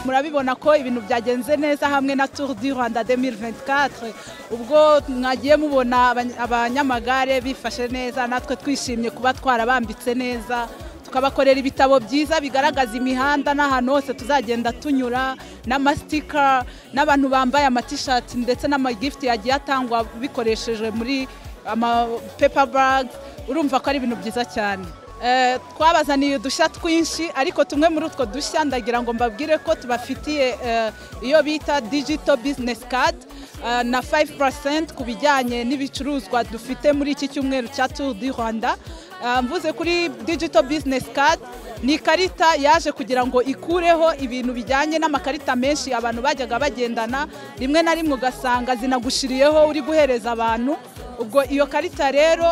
murabibona ko ibintu byagenze neza hamwe na turu di rwanda demiri venti katire ubwo mwagiye mubona abanyamagare bifashe neza natwe twishimye kuba twarabambitse neza tukabakorera ibitabo byiza bigaragaza imihanda n'ahantu hose tuzagenda tunyura n'amasikara n'abantu bambaye amatishati ndetse n'amagifuti yagiye atangwa bikoreshejwe muri amapepa baga urumva ko ari ibintu byiza cyane twabazaniye udushya twinshi ariko tumwe muri utwo dushya ndagira ngo mbabwire ko tubafitiye iyo bita digito bizinesi kadi na 5% ku bijyanye n'ibicuruzwa dufite muri iki cyumweru cya Tour du Rwanda mvuze kuri digital business card ni ikarita yaje kugira ngo ikureho ibintu bijyanye n'amakarita menshi abantu bajyaga bagendana rimwe na rimwe ugasanga zinagushiriyeho uri guhereza abantu ubwo iyo karita rero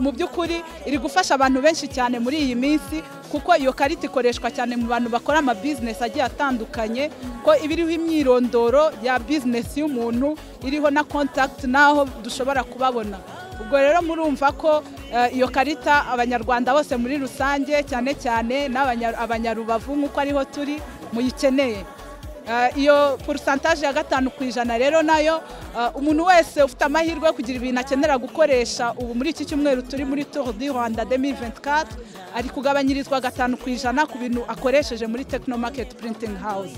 mu by'ukuri iri gufasha abantu benshi cyane muri iyi minsi kuko iyo karita ikoreshwa cyane mu bantu bakora amabizinesi agiye atandukanye ko iba iriho imyirondoro ya bizinesi y'umuntu iriho na kontakiti n'aho dushobora kubabona ubwo rero murumva ko iyo karita abanyarwanda bose muri rusange cyane cyane n'abanyarubavu nk'uko ariho turi muyikeneye iyo porosantaje ya gatanu ku ijana rero nayo umuntu wese ufite amahirwe yo kugira ibintu akenera gukoresha ubu muri iki cyumweru turi muri turu di rwanda demiri venti kati ari kugabanyirizwa gatanu ku ijana ku bintu akoresheje muri tekino maketi purintingi hawuze